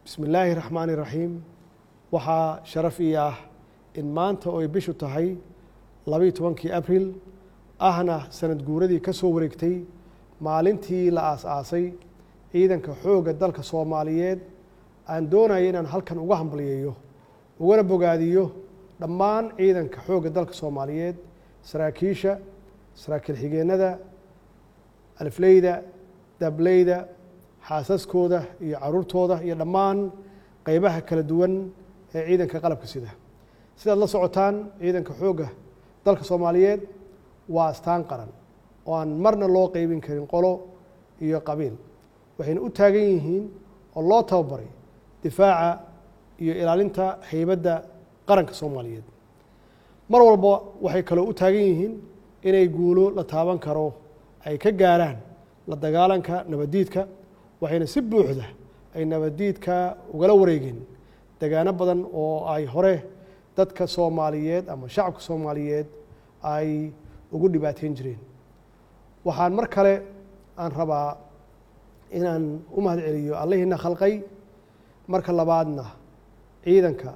bismi illaahi raxmaani raxiim waxaa sharaf ii ah in maanta oo ay bishu tahay labaiyo tobankii abril ahna sanad guuradii ka soo wareegtay maalintii la aas-aasay ciidanka xoogga dalka soomaaliyeed aan doonaya inaan halkan uga hambalyeeyo ugana bogaadiyo dhammaan ciidanka xoogga dalka soomaaliyeed saraakiisha saraakiil xigeennada alifleyda dableyda xaasaskooda iyo caruurtooda iyo dhammaan qeybaha kala duwan ee ciidanka qalabka sida sidaad la socotaan ciidanka xoogga dalka soomaaliyeed waa astaan qaran oo aan marna loo qeybin karin qolo iyo qabiil waxayna u taagan yihiin oo loo tababaray difaaca iyo ilaalinta heybadda qaranka soomaaliyeed mar walba waxay kaloo u taagan yihiin inay guulo la taaban karo ay ka gaaraan la dagaalanka nabaddiidka waxayna si buuxda ay nabaddiidka ugala wareegeen degaano badan oo ay hore dadka soomaaliyeed ama shacabka soomaaliyeed ay ugu dhibaateyn jireen waxaan mar kale aan rabaa inaan u mahad celiyo allahiina khalqay marka labaadna ciidanka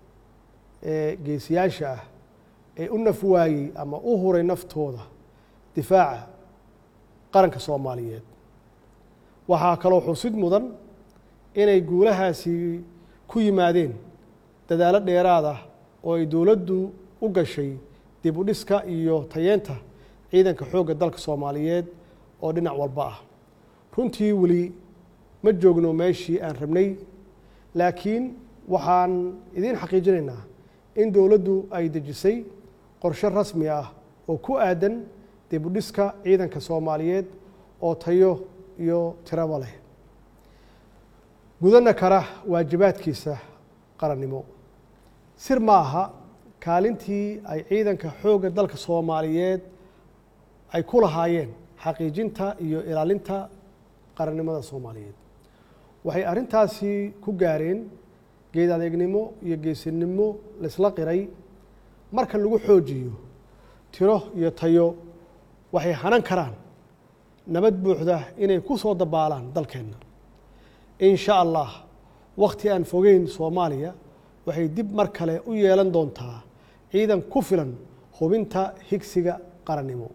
ee geesiyaasha ah ee u naf waayey ama u huray naftooda difaaca qaranka soomaaliyeed waxaa kaloo xusid mudan inay guulahaasi ku yimaadeen dadaalo dheeraad ah oo ay dowladdu u gashay dib u dhiska iyo tayeenta ciidanka xoogga dalka soomaaliyeed oo dhinac walba ah runtii weli ma joogno meeshii aan rabnay laakiin waxaan idiin xaqiijinaynaa in dowladdu ay dejisay qorshe rasmi ah oo ku aadan dib u dhiska ciidanka soomaaliyeed oo tayo iyo tiraba leh gudana kara waajibaadkiisa qarannimo sir ma aha kaalintii ay ciidanka xoogga dalka soomaaliyeed ay ku lahaayeen xaqiijinta iyo ilaalinta qarannimada soomaaliyeed waxay arrintaasi ku gaareen geed adeegnimo iyo geesinimo laysla qiray marka lagu xoojiyo tiro iyo tayo waxay hanan karaan nabad buuxda inay ku soo dabaalaan dalkeenna in sha allah wakhti aan fogeyn soomaaliya waxay dib mar kale u yeelan doontaa ciidan ku filan hubinta higsiga qarannimo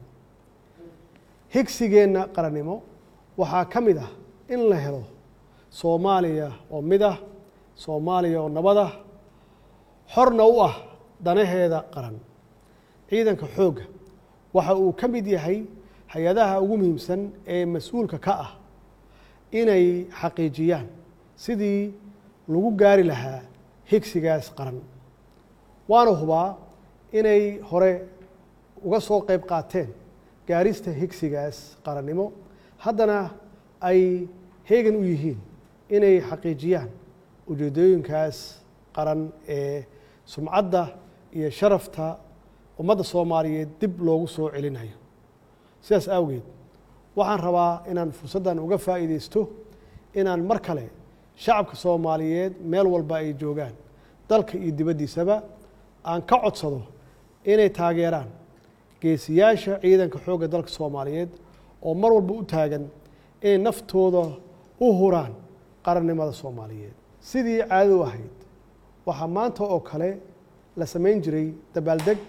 higsigeenna qarannimo waxaa ka mid ah in la helo soomaaliya oo mid ah soomaaliya oo nabad ah xorna u ah danaheeda qaran ciidanka xoogga waxa uu ka mid yahay hay-adaha ugu muhiimsan ee mas-uulka ka ah inay xaqiijiyaan sidii lagu gaari lahaa higsigaas qaran waana hubaa inay hore uga soo qeyb qaateen gaarista higsigaas qarannimo haddana ay heegan u yihiin inay xaqiijiyaan ujeedooyinkaas qaran ee sumcadda iyo sharafta ummadda soomaaliyeed dib loogu soo celinayo sidaas awgeed waxaan rabaa inaan fursaddan uga faa'iideysto inaan mar kale shacabka soomaaliyeed meel walba ay joogaan dalka iyo dibaddiisaba aan ka codsado inay taageeraan geesiyaasha ciidanka xoogga dalka soomaaliyeed oo mar walba u taagan inay naftooda u huraan qarannimada soomaaliyeed sidii caadadu ahayd waxaa maanta oo kale la samayn jiray dabaaldeg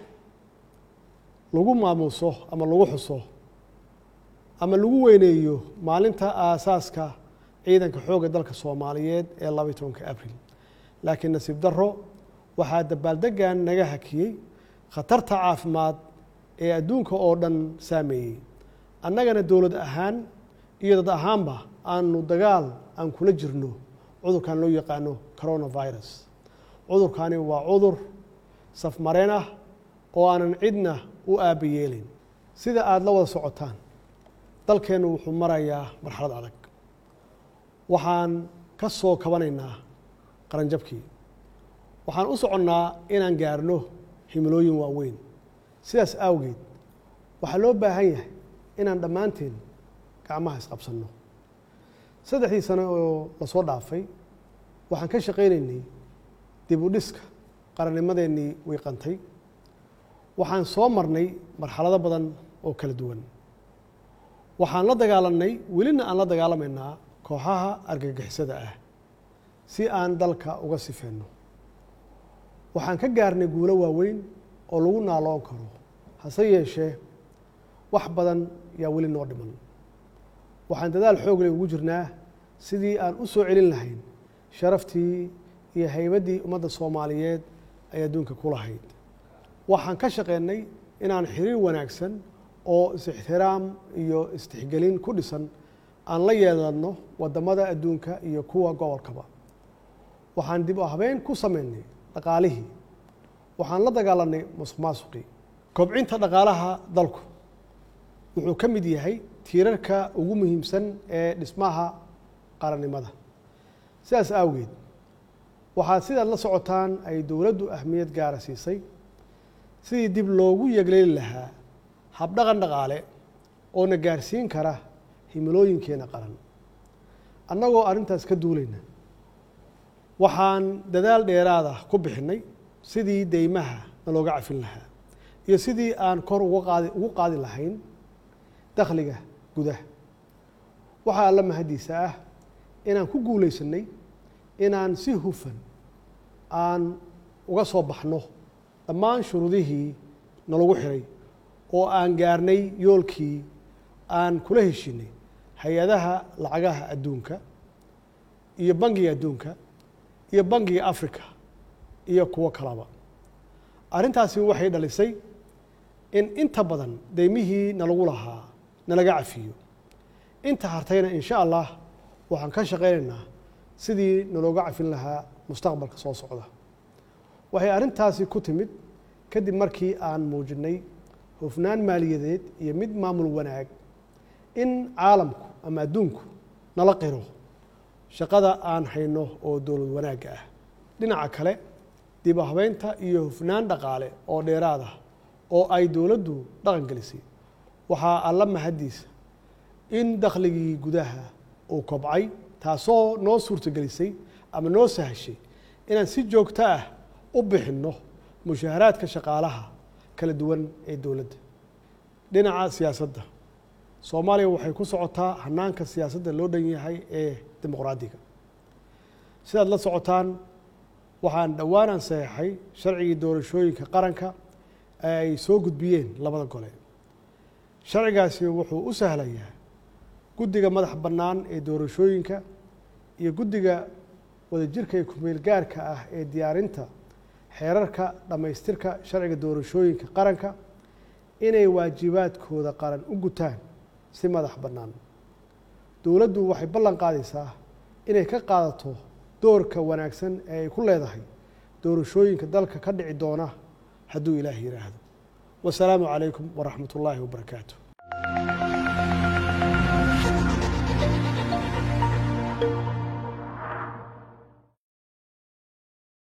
lagu maamuuso ama lagu xuso ama lagu weyneeyo maalinta aasaaska ciidanka xoogga dalka soomaaliyeed ee labaiy tobanka abril laakiin nasiib darro waxaa dabaaldeggan naga hakiyey khatarta caafimaad ee adduunka oo dhan saameeyey annagana dowlad ahaan iyo dad ahaanba aanu dagaal aan kula jirno cudurkan loo yaqaano coronavirus cudurkani waa cudur safmareen ah oo aanan cidna u aaba yeelin sida aada la wada socotaan dalkeennu wuxuu marayaa marxalad adag waxaan ka soo kabanaynaa qaranjabkii waxaan u soconnaa inaan gaarno himilooyin waaweyn sidaas awgeed waxaa loo baahan yahay inaan dhammaanteen gacmaha isqabsanno saddexdii sano oo lasoo dhaafay waxaan ka shaqaynaynay dib u dhiska qarannimadeennii wiiqantay waxaan soo marnay marxalado badan oo kala duwan waxaan la dagaalanay welina aan la dagaalamaynaa kooxaha argagixisada ah si aan dalka uga sifeenno waxaan ka gaarnay guulo waaweyn oo lagu naaloon karo hase yeeshee wax badan yaa weli noo dhiman waxaan dadaal xoog leh ugu jirnaa sidii aan u soo celin lahayn sharaftii iyo haybaddii ummadda soomaaliyeed ay adduunka ku lahayd waxaan ka shaqeynay inaan xiriir wanaagsan oo is-ixtiraam iyo istixgelin ku dhisan aan la yeelanno waddamada adduunka iyo kuwa gobolkaba waxaan dib u habeyn ku sameynay dhaqaalihii waxaan la dagaalanay musuq maasuqii kobcinta dhaqaalaha dalku wuxuu ka mid yahay tiirarka ugu muhiimsan ee dhismaha qarannimada sidaas awgeed waxaad sidaad la socotaan ay dowladdu ahmiyad gaara siisay sidii dib loogu yegleeli lahaa habdhaqan dhaqaale oo na gaarsiin kara himilooyinkeena qaran annagoo arrintaas ka duulayna waxaan dadaal dheeraada ku bixinnay sidii deymaha nalooga cafin lahaa iyo sidii aan kor uga qaadi ugu qaadi lahayn dakhliga gudaha waxaa alla mahaddiisa ah inaan ku guulaysanay inaan si hufan aan uga soo baxno dhammaan shuruudihii nalagu xiray oo aan gaarnay yoolkii aan kula heshinay hay-adaha lacagaha adduunka iyo bangiga adduunka iyo bangiga africa iyo kuwo kalaba arrintaasi waxay dhalisay in inta badan deymihii nalagu lahaa nalaga cafiyo inta hartayna in sha allah waxaan ka shaqaynaynaa sidii nalooga cafin lahaa mustaqbalka soo socda waxay arrintaasi ku timid kadib markii aan muujinay hufnaan maaliyadeed iyo mid maamul wanaag in caalamku ama adduunku nala qiro shaqada aan hayno oo dowlad wanaagga ah dhinaca kale dib u habeynta iyo hufnaan dhaqaale oo dheeraad ah oo ay dowladdu dhaqan gelisay waxaa alla mahaddiisa in dakhligii gudaha uu kobcay taasoo noo suurtogelisay ama noo sahashay inaan si joogto ah u bixinno mushaaharaadka shaqaalaha kala duwan ee dowladda dhinaca siyaasadda soomaaliya waxay ku socotaa hanaanka siyaasadda loo dhan yahay ee dimuqraadiga sidaad la socotaan waxaan dhowaanaan saxeixay sharcigii doorashooyinka qaranka ee ay soo gudbiyeen labada gole sharcigaasi wuxuu u sahlayaa guddiga madax bannaan ee doorashooyinka iyo guddiga wadajirka ee kumeel gaarka ah ee diyaarinta xeerarka dhammaystirka sharciga doorashooyinka qaranka inay waajibaadkooda qaran u gutaan si madax bannaan dowladdu waxay ballan qaadaysaa inay ka qaadato doorka wanaagsan ee ay ku leedahay doorashooyinka dalka ka dhici doona hadduu ilaah yidhaahdo wasalaamu calaykum waraxmat ullaahi wabarakaatu